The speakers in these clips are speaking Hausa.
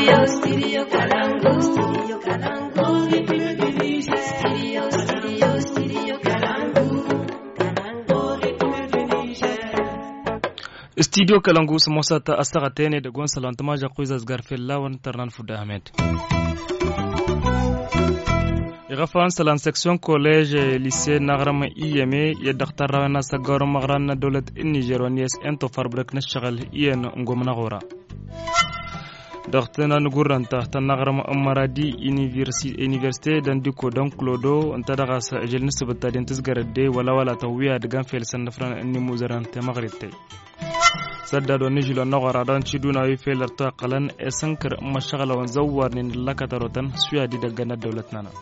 studio kalangu samosata astagatene da gon salantamaja kuizas garfella wan tarnan fuda ahmed igafan salan section college lycée nagrama iyame ya daktar rawana sagawar magran na dowlad niger wani yes ento farbrak na shagal iyan ngomna gora daktana nuguranta ta nagrama maradi université dan diko dan clodo anta daga sa ajel nisbata den tisgarade wala wala tawiya daga fel san nafran ni muzaran ta magrite sadda do nijilo nogora don ciduna wi felarta qalan e sankar mashagala wan zawar nin lakatarotan suya di daga na dawlat nana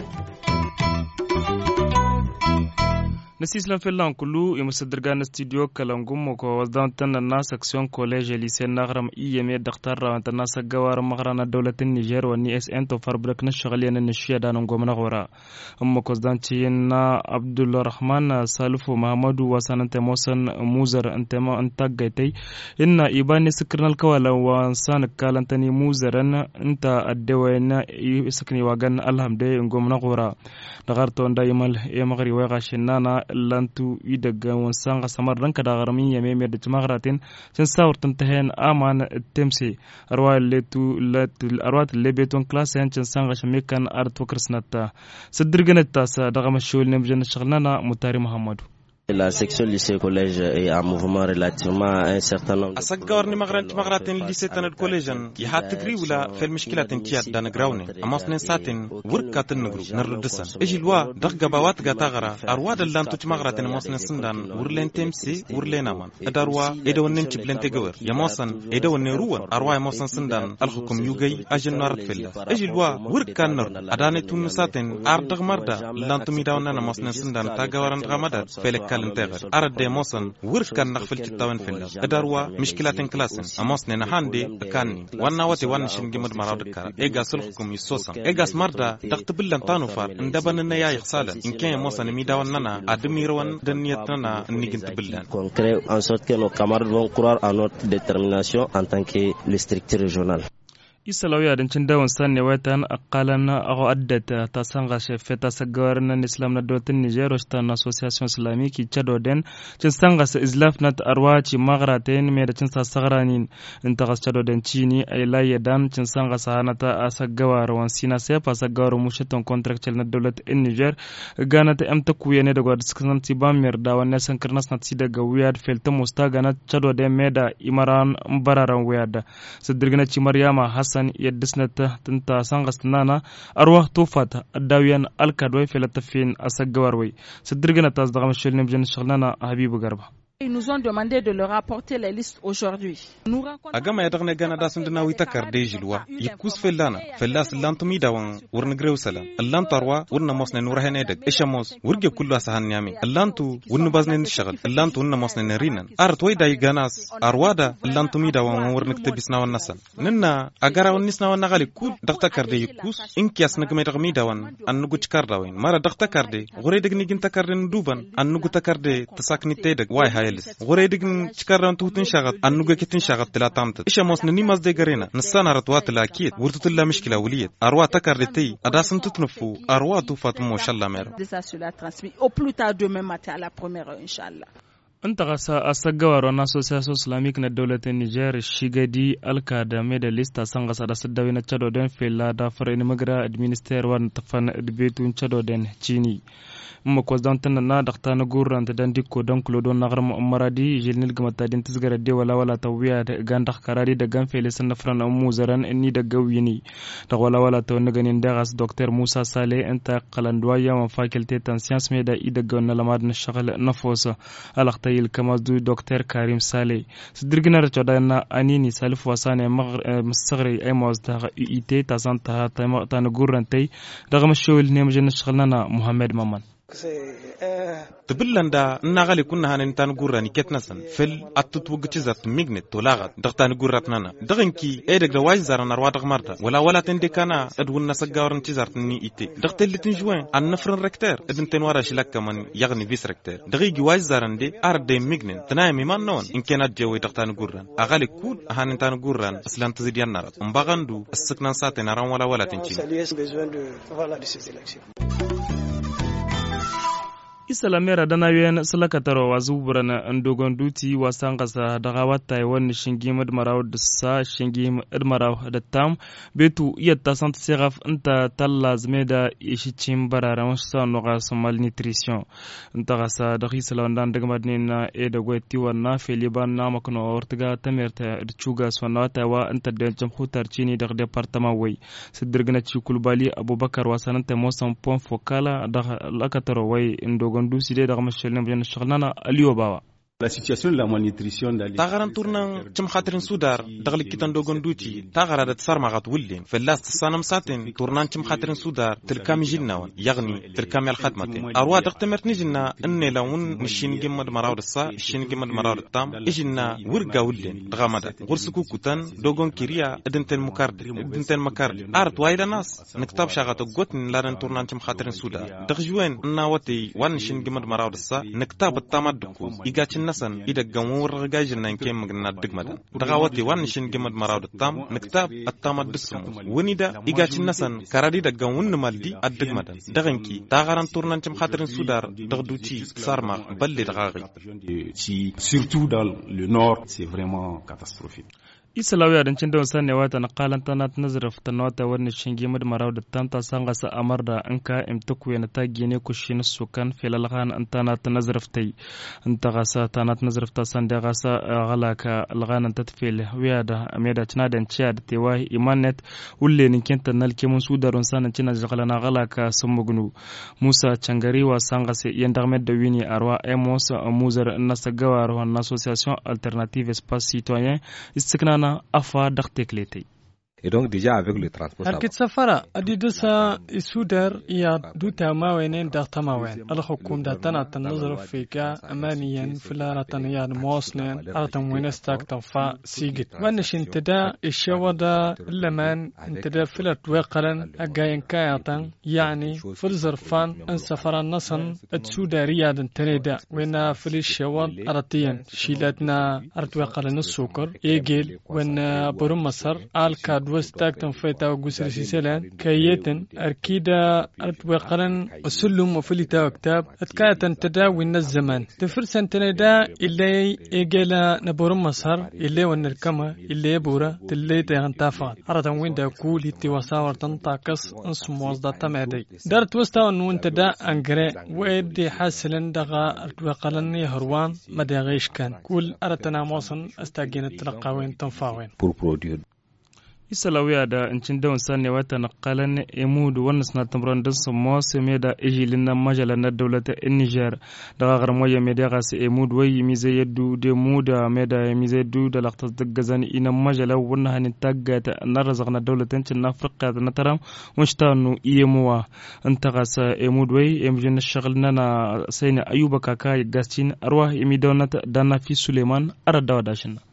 na sislan fellan kulu i musadirga na studio kalangum ko wasdantan na section college lycée nagram iyeme daktar rawanta na sagawar magrana dawlatin niger wani sn to farbrak na shagaliya na nishiya da nan gomna gora amma ko zdanci na abdulrahman salifu mahamadu wasanante mosan muzar antema antagaitai inna ibani sikirnal kawala wa san kalantani muzaran inta addewayna sakni wagan alhamde gomna gora dagarto nda imal e magri wa gashinana lantu i daga wansan samar ranka da garmin yame mai da timagaratin sun sawartan ta hen aman temse arwa letu arwa lebeton class yancin san gashin mekan art workers nata sadirgana ta sa daga mashul ne mujana shaglana mutari muhammadu La section lycée collège est en mouvement relativement à un certain nombre. أسجار نمغران تمغراتين lycée تنر كوليجن يهات تجري ولا في المشكلة تنتيات دان جراوني أما سنين ساتين وركا تنغرو نردسا إيجي الوا دغ جباوات غتاغرا أرواد اللان تمغراتين أما سنين سندان ورلين تمسي ورلين أمان أداروا إيدا ونن تبلين تجور يماسن إيدا ونن روان أروا يماسن سندان الحكم يوجي أجن نارت فيلا إيجي الوا وركا نر أداني تون ساتين أردغ مردا لان تميداونا أما سنين سندان تاغوارن غمدار فيلك kalintegar arade mosan wurkan nak filti tawan fil adarwa mishkilatin klasin amos ne na hande kanni wanna wate wanna shin gimad marad kara ega sulhukum yisosan ega smarda daqt billan tanu far ndaban na yayi khsala in kan mosan mi dawan nana admir wan daniyat nana nigint billan concret en sorte que nos camarades vont croire à notre détermination en tant que le structure régionale isalaw yaadancin dawan sanne waitan aqalan ago addata ta sanga shefe ta sagawar nan islam na dotin niger ta na association islamique ki chado den cin sanga sa islaf na arwa ci magraten me da cin sa sagranin in ta chado den chini ay laye dan cin sanga sa hana ta asagawar wan sina se pa sagawar musheton contractual na dolat in niger gana ta amta kuye ne daga diskan ti ba mer da wannan san karnas na ti daga wiyad felta musta gana chado den me da imaran bararan wiyad sadirgana ci maryama hassan hassan yaddisnata tinta sangasnana arwah tufata adawiyan alkadway filatafin asagawarway sadirgana tas dagam shilnim jan shaglana habibu garba Ils nous ont demandé de leur apporter les listes aujourd'hui. Nous agama ya dagne gana da sun dana wita kar de jilwa yikus fellana fellas lantu mi dawan wurna grew sala allantu arwa wurna mosne nur hene dag isha mos wurge kullu asahan yami allantu wurna bazne shagal allantu wurna mosne rinan ar toy dai ganas arwada allantu mi dawan wurna ktebisna wan nasan ninna agara wan nisna wan nagali kul dakta kar de yikus inkias nagme dag mi dawan annugu chkar dawin mara dakta kar de gore dag nigin takar de duban annugu takar de tasakni te dag wai hay yelis gore digin cikaran tutun shagat annuga kitin shagat tila tamtat isha mos ni mas de garena nasana ratwa tila kit wurtu tila mishkila wuliyat arwa takar de tei adasan tutnufu arwa tu fatmo shalla mer ça sera transmis au plus tard demain matin à la première heure inchallah inta kasa a sagawar wani association islamic na daulatin niger shigadi alka da mai da lista san kasa da sadawi na chado don fela da fara magra administer wani tafan betun chado don chini amma ko dan tan na dakta na gurran ta dan dikko dan kulo don nagar mu maradi jilnil gama ta din tisgara de wala wala tawiya da gan dak karari da gan fele san fran mu zaran ni da gawini da wala wala to na ganin da gas dr musa sale enta qalandwa ya ma faculté tan science me da ida ga na lamad na shagal na fosa alakta yil kama du dr karim sale sidirgina da da na anini salif wasane masagri ay mawaz ta uit ta san ta ta na gurran tai daga mashawil ne mujana shagalna muhammad maman تبلن دا نغالي كنا هان انتان قراني كتنسن فل اتت وقتزت ميغنت تولاغت دغتان قراتنا دغنكي ايدك دوايز زارنا رواد غمارتا ولا ولا تندي كانا ادون نسقاورن تزارتني ايتي دغت اللي تنجوين عن نفرن ركتر ادن تنوارا شلاك كمان يغني فيس ركتر دغيجي وايز زارن دي ارد دي ميغنن تناي ميمان نون ان كانت جوي دغتان قران اغالي كود هان انتان قران اسلان تزيديان نارت مباغندو السكنان ساتي ناران ولا ولا تنجي isalamera dana yen salakataro wazu burana ndogon duti wasan kasa daga wata wani shingi madmaraw da sa shingi madmaraw da tam betu iya ta sant seraf inta talla zme da ishicin barara wasu sa noga su malnutrition inta kasa da hisala wandan daga madni na e da gwati wanna feliban na makano ortiga tamerta da chuga su wanna wata wa inta da jamhutar cini da departament wai sidirgana ci kulbali abubakar wasananta mosan pon fokala da lakataro wai ndogon gondu side daga mashalin bayan shagalana aliyo bawa La situation de la malnutrition dans les tagaran turnan cim khatirin sudar dagli kitan dogon duci tagara da tsar magat wullin fellas tsanam satin turnan cim khatirin sudar tilkam jinnawan yagni tilkam yal khatmatin arwa daqtamert nijinna inne lawun nishin gimmad marawd sa shin gimmad marawd tam ijinna wurga wullin dagamada gursuku kutan dogon kiriya idinten mukard idinten makar art wayda nas niktab shagato gotn laran turnan cim khatirin sudar dagjuwen nawati wan shin gimmad marawd sa niktab tamadku igacin nasan ida gamur gajin nan ke magna digmadan daga wati wan shin gimad marawd tam niktab attama dusum wani da igacin nasan karadi da gawun maldi addigmadan daganki ta garan turnan cim khatirin sudar dagduci sarma balle daga surtout dans le nord c'est vraiment catastrophique isalawi adancin da sanne wata na kalan tana nazar fitan wata wani shinge mad marau da tanta sanga sa amar da an ka imta ku yana ta gene ku shi na sukan filal khan an tana ta nazar fitai an ta gasa tana ta nazar fita san da gasa gala ka alghan ta tafil wiya da ameda tana da ciya da tewa imanet ulle nin kenta nal ke mun sudarun sanan cina jagala na gala ka sun mugnu musa cangari wa sanga se yan da da wini arwa emos muzar nasa gawar wa association alternative espace citoyen istikna na afa dakteklete Et donc déjà avec le transport. Arkit safara adidasa isudar ya duta mawen dakta mawen. الحكومة داتنا تنظر فيك أمانيا فلا رتنيا موصنا أرتم وينستاك تنفع سيجت وانش انتدا الشوضا لمن انتدا فلت وقلا أجاين كايطا يعني فلزر فان ان سفر النصن اتسودا رياض تنيدا وين فل الشوض أرتيا شيلاتنا أرت وقلا السكر إيجيل وين برم مصر آل وستاك تنفيتا وقسر سيسلان كيتن أركيدا أرتوقرن السلم وفلتا وكتاب أتكاتا تداوي الزمان تفرسن تندا إلي إيجيلا نبورم مصر إلي ونركما إلي بورا تلي تيغن تافات أرتن وين دا كول هتي وصاور تنطاقص انسموز دا تمادي دارت وستا ونون تدا أنجري وإدي حاسلن دغا أرتوقرن يهروان مداغيش كان كل أرتنا موصن أستاقين التلقاوين تنفاوين pour produire isalawiya da incin da wansa ne wata na kalan emu da wannan suna tambaran da su masu mai da ijilin na majala na daulata in niger da gagar moya mai da gasa emu da wayi mi zai yaddu da mu da mai da mi zai yaddu da lakta da gazani ina majala wannan hannun tagga ta na razak na daulatancin na afirka da na taram wani ta nu iya muwa in ta gasa emu da wayi emu na shagal na na sai ne ayuba kaka gascin arwa emi da na fi suleiman aradawa dashin na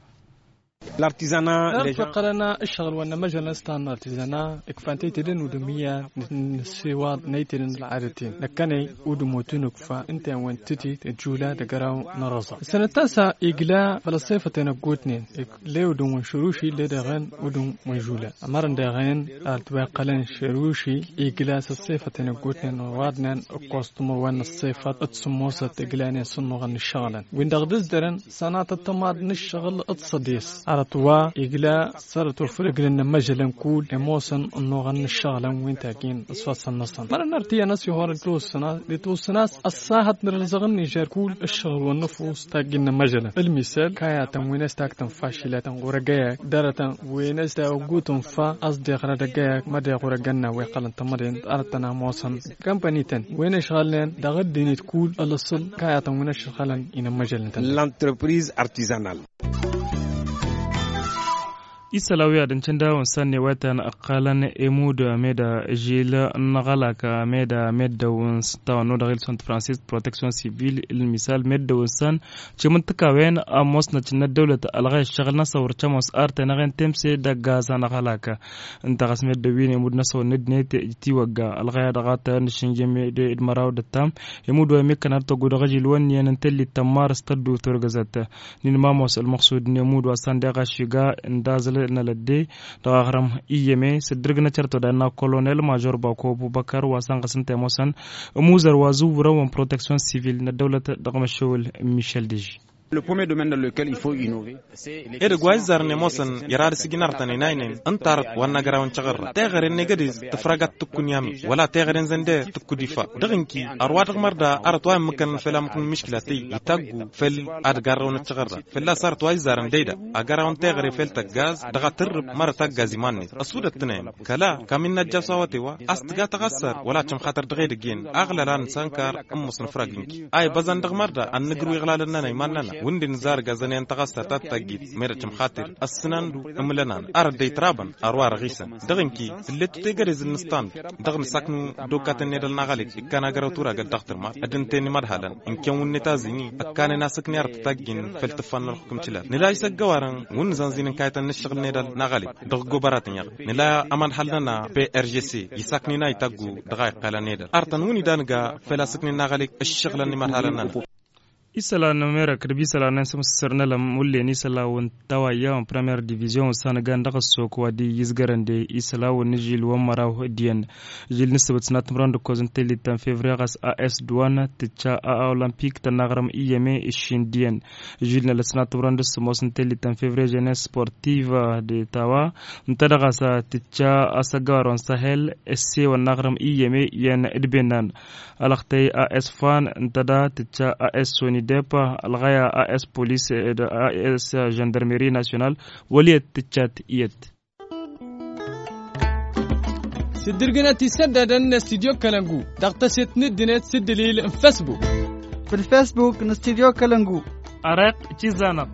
l'artisanat فقرنا الشغل وانا مجال استان الارتيزانا اكفانتي تدن ودمية نسيواد نيتن العادتين لكني ودموتنك فانت وين تتي تجولا دقراو نرزا السنة التاسعة إقلا فلسفة تنقوتنين لي ودوم شروشي لي دغن ودوم وجولا أمرن دغن التواقلن شروشي إقلا سلسفة تنقوتنين وادنان اقوستمو وان الصفة اتسموسة إقلاني صنوغن الشغلا وين دغدز درن سنة التماد نشغل اتصديس عرطوا إجلا صارت وفرق لنا مجلا كول إموسن إنه غن الشغلة وين تاكين أصفات النصن مرة نرتيا ناس يهور توسنا لتوسنا الساهت نرزغن نيجار كول الشغل والنفوس تاكين مجلا المثال كايا تموينس تاكتن فاشلة ورقايا دارة وينس تا وجوتن فا أصدق ردقايا مدى ورقنا ويقلن تمرين أرتنا موسن كمباني تن وين شغالين دغد ديني تكول الأصل كايا تموينس شغالن إن مجلا L'entreprise artisanale. isalawiya din cin dawon sanne watan akalan emu da me da jila nagala ka me da me da wun sta no da Hilson Francis Protection Civil il misal me da wun san ci mun tuka wen a mos na cin dawlat alghay shagal na sawar cha mos arte na gan temse da gaza na galaka inta gas me da wini mud na saw ned ne te ti waga alghay da gata ni shinje me de idmaraw da tam emu do me kanar to gudu gajil wan yan telli tamar staddu turgazata nin ma mos al maqsud ne mu do san da gashiga indazal na ladde daga haram iyeme sidirg na charto da na colonel major bako bubakar wasan kasan temosan muzar wazu wurawan protection civil na dawlata daga mashawul michel deji Le premier domaine dans lequel il faut innover, c'est ede gwai zarne mosan yarar siginar tane nainen antar wanna garawan chagarra tegaren negadi tafragat tukun yami wala tegaren zende tukudifa daginki arwat marda artwa makan felam kun mishkila tay itagu fel ad garawan chagarra fella sar twai zaran deida a garawan tegare fel gaz daga tir mar tagazi manni asuda tne kala kamin najja sawate wa astga tagassar wala cham khatar dagay digin aglalan sankar am musn fraginki ay bazan dag marda an nigru iglalan nanay manana wundin zar gazanen tagassa tattagit meratim khatir asnandu amlanan ar day traban arwar ghisan daginki letu te gare zinistan dagn saknu dokatan nedal nagalik ikana garaw tura gal daktar ma adin teni madhalan in ken wunne tazini akane nasakni ar taggin feltfan hukum chila nila isa gawaran wun zanzinin kaytan nishgal nedal nagalik dag gobarat nyag nila aman halna PRGC yisakni na itagu dagay qala nedal artan wuni danga felasakni nagalik ashghlan ni marhalan isala na mera kirbi sala na sam sirna lam mulle ni sala won tawa yawan premier division sana gan daga soko wadi yizgaran de isala won jil won mara diyan jil ni sabat na tumran de kozin teli tan février gas as douane ticha a olympique tan nagram iyeme ishin diyan jil na lasna tumran de smos teli tan février jeunesse sportive de tawa ntadaga sa ticha asagaron sahel sc won nagram iyeme yen idbenan alaktay as fan ntada ticha as soni depa algaya as police da as gendarmerie nationale waliyat tichat iyat سدرقناتي سددن استديو كلنجو تغتسيت ندنت سدليل فيسبوك في الفيسبوك نستديو كلنجو أرق تشيزانق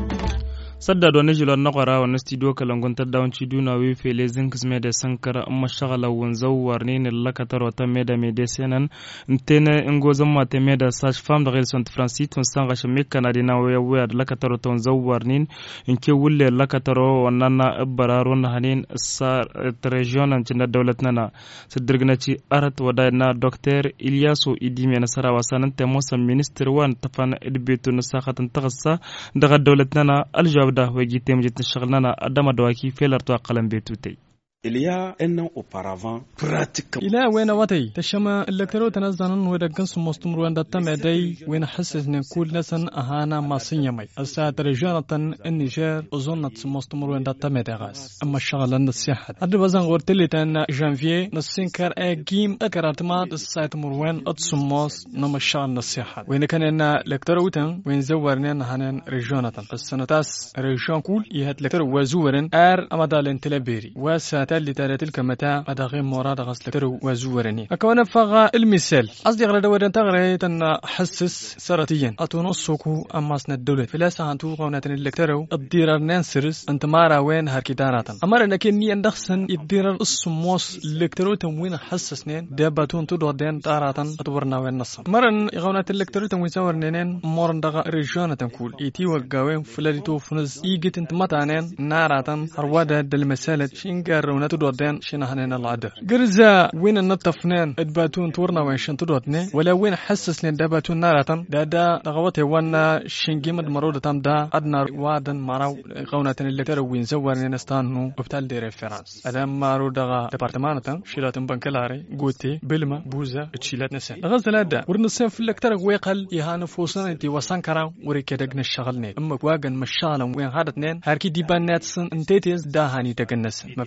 sadda do ne jilon naqara wa studio kalangun ta dawn ci duna wi fele zinks me da sankara amma shagala won zawar ne laka taro ta me da me de senan ntene ngo zamma te me da sage femme de relation francis ton sanga shame kanadi na waya waya da laka taro ton zawar nin in ke wulle laka taro wannan na bararo na hanin sa region an cinda dawlat nana sidirgna ci arat wada na docteur Ilyasu Idi me nasara wasanan te mosa minister wan tafana idbetu na sakatan tagassa daga dawlat nana aljawab da wagi temjit shaghlana adama dawaki felar to qalam betutay Il y a un an auparavant, pratiquement. إلى وين وطي تشما الكترو تنزلن ودقن سمستمر وين دتم دي وين حسس نقول نسن أهانا ما سنيمي الساعة رجالة النيجر أظن سمستمر وين دتم دي غاس أما الشغل النصيحة أدي بزن غورت لي تان جانفي نسين كار أجيم أكرات ما الساعة مروين أتصموس نما الشغل النصيحة وين كان إن الكترو تن وين زورنا هنن رجالة السنة تاس رجال كول يهت الكترو وزورن أر أمدال تلبيري وسات اللي ترى تلك متى أدغي مراد غسل وزورني أكون فغا المثال أصدق غدا ودن تغري تن حسس سرتيا أتونصكو أما سن الدولة فلا سانتو قونات الكترو الديرار نانسرس أنت مارا وين هركدارات أمر أنك ني أندخسن الديرار السموس الكترو تموين حسسنين داباتون تدو دين تاراتن أتورنا وين نصم مرن غونات الكترو تموين زورنين مورن دغا ريجانا تنكول إيتي وقاوين فلاليتو فنز إيجت انت متانين ناراتن هروادا دالمسالة شينكار ونات تدودين شنا هنين العدر قرزا وين النطفنين ادباتون تورنا وين شن تدودني ولا وين حسس لين دباتون نارتن دا دا دغوتي وانا شنجيمد مرودة تام دا ادنا وادن مراو قونة اللي ترى وين زور نستانو وبتال دي ريفرانس ادام مارو دغا ديبارتمانتا شيلاتن بنكلاري غوتي بلما بوزا تشيلات نسان غزلا دا ورنسان في اللكتر ويقل يهان فوسان انتي وسان كرا وريكي دقنا الشغل نيت اما واغن مشالا وين هادتنين هاركي ديبان ناتسن انتيتيز دا هاني دقنسن ما في اللكتر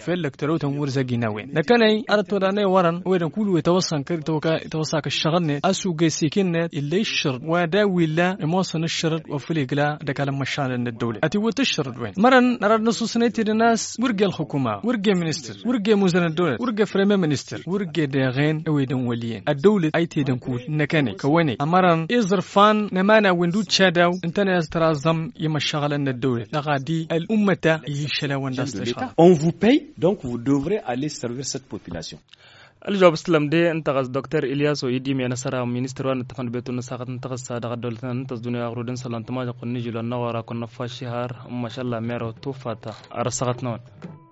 تروتن ورزا جيناوين لكني أردت وداني ورن ويدن كل يتوصل كر توكا يتوصل كالشغلنة أسو جيسيكنة اللي الشرط وداوي لا موصل الشرط وفلي قلا دكالا مشان الدولة أتي وتشرط وين مرن نرى نصوص نيتي الناس ورقة الحكومة ورقة منستر ورقة موزن الدولة ورقة فريم منستر ورقة داغين ويدن وليين الدولة أي تيدن كول نكاني كواني أمرن إزرفان نمانا وندو تشاداو انتنا يسترازم يمشغل الدولة لغادي الأمة يشلا ونداس تشغل On vous paye, donc vous devrez aller servir cette population. الجواب اسلام دي انتقص دكتور الياس ويدي من نصر مينستر وان تفن بيتو نساقت انتقص صادق دولتنا انتقص دنيا غرودن سلام تما قلني جلو النوارا كنا فاشهار ما شاء الله ميرو توفاتا ارسقت نون